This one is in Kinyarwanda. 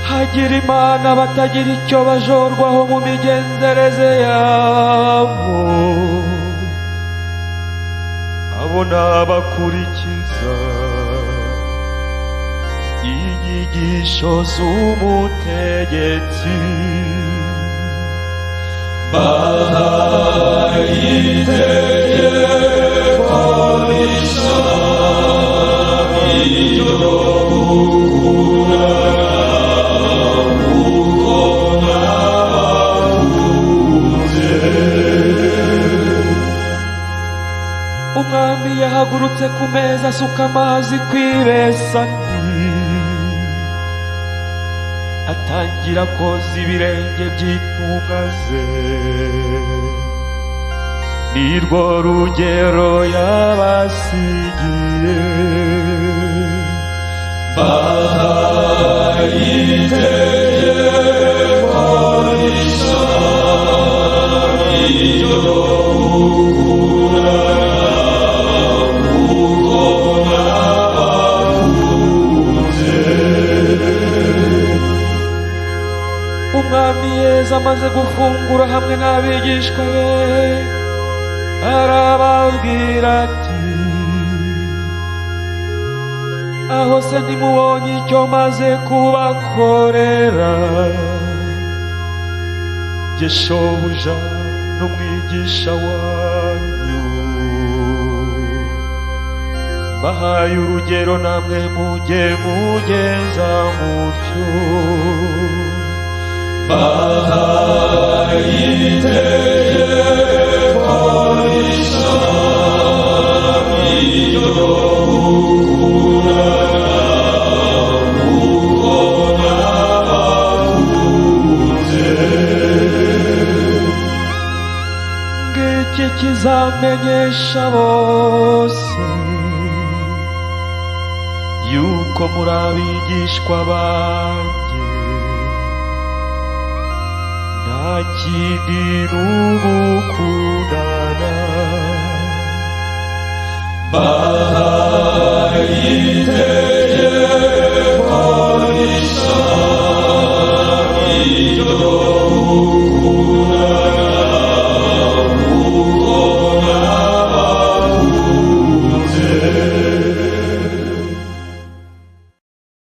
hagira imana batagira icyo bajorwaho mu migenzereze yabo abo nabakurikiza inyigisho z'umutegetsi bahaye itegeko rishya ryo gukura umwami yahagurutse ku meza asuka amazi ku ibesani atangira koza ibirenge by'intumwa ze ni rwo rugero yabasigiye bahaye itegeko rishya ryo gukura umwami yezu amaze gufungura hamwe n'abigishwa be arababwira ati aho se ntimubonye icyo maze kubakorera jye shobuja n'umwigisha wanyu bahaye urugero namwe mujye mugeza mutyo bahaye itegeko rishya ryo gukura iki kizamenyesha bose yuko muri abigishwa banjye nta kindi n'ugukundana bahaye